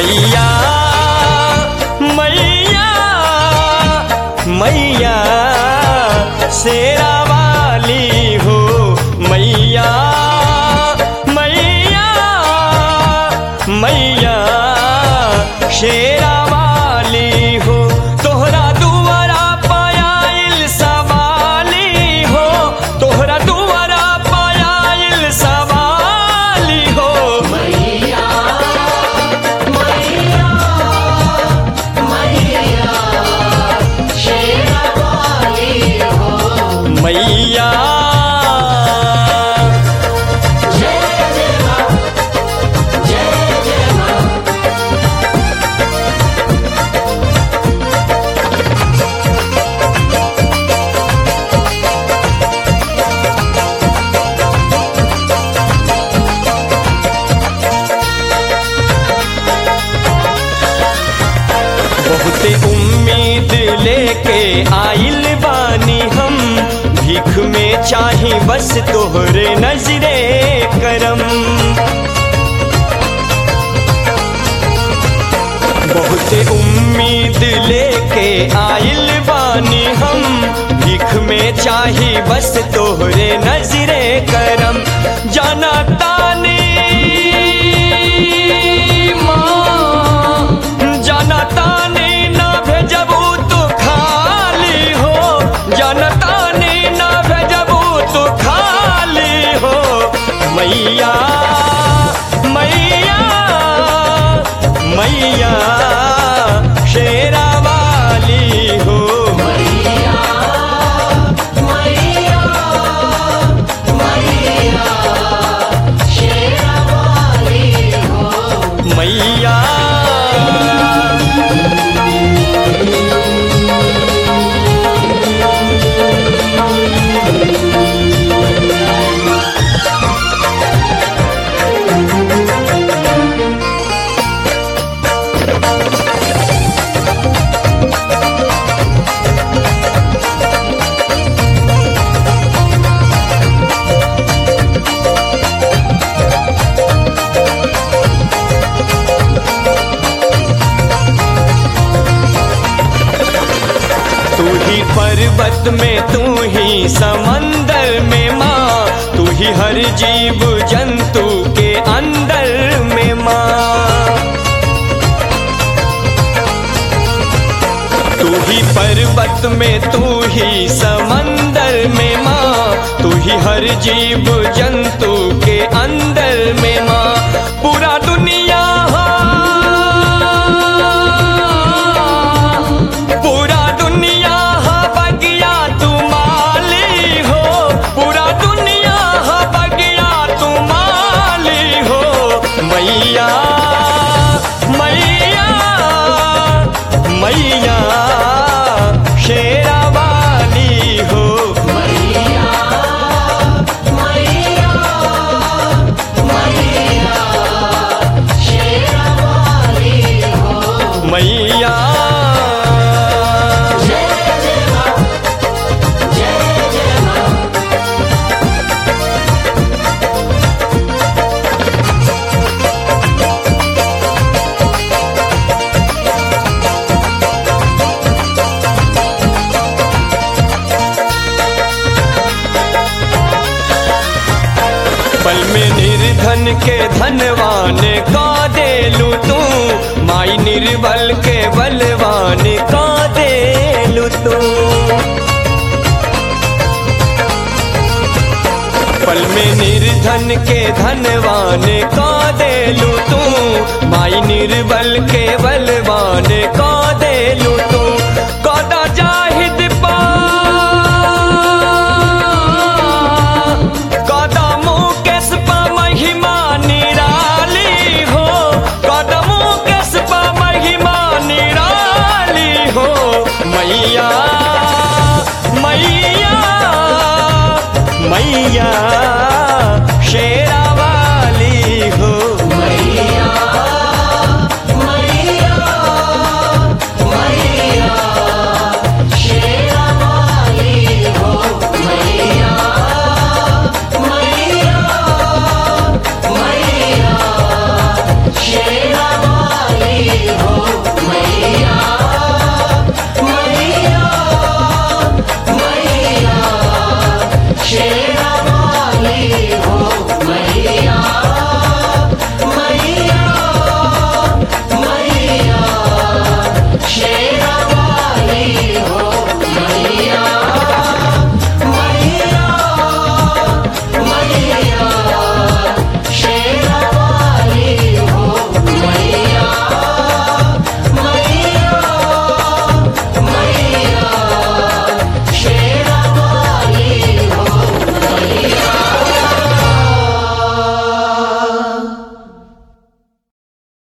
मैया मैया मैया शेरा वाली हो मैया मैया मैया शेरा वाली हो तोहरा दुआरा पायल सवाली हो तोहरा दुआरा पायल सवाली हो मैया मैया मैया शेरा वाली हो मैया जय जय माँ जय जय माँ बहुते उम्मीद लेके आइल बानी हम भीख में चाही बस तोहरे नजरे करम बहुते उम्मीद लेके आइल बानी हम भीख में चाही बस तोहरे नजरे करम जाना तानी माँ जाना तानी ना भेजबू तो खाली हो जाना तानी ना भेजबू तो खाली हो मैया मैया मैया शेरा वाली हो मैया मैया मैया शेरा वाली हो मैया तू ही पर्वत में तू ही समंदर में माँ तू ही हर जीव जंतु के अंदर में माँ तू ही पर्वत में तू ही समंदर में माँ तू ही हर जीव जंतु के अंदर में माँ पूरा दुनिया पूरा दुनिया बगिया तू माली हो पूरा दुनिया बगिया तू माली हो मैया मैया मैया शेरा वाली हो मैया मैया मैया शेरा वाली हो मैया जय जय माँ जय जय माँ पल में निर्धन के धनवान का देलू तू माई निर्बल के बलवान का देलू तू पल में निर्धन के धनवान का देलू तू माई निर्बल के बलवान का देलू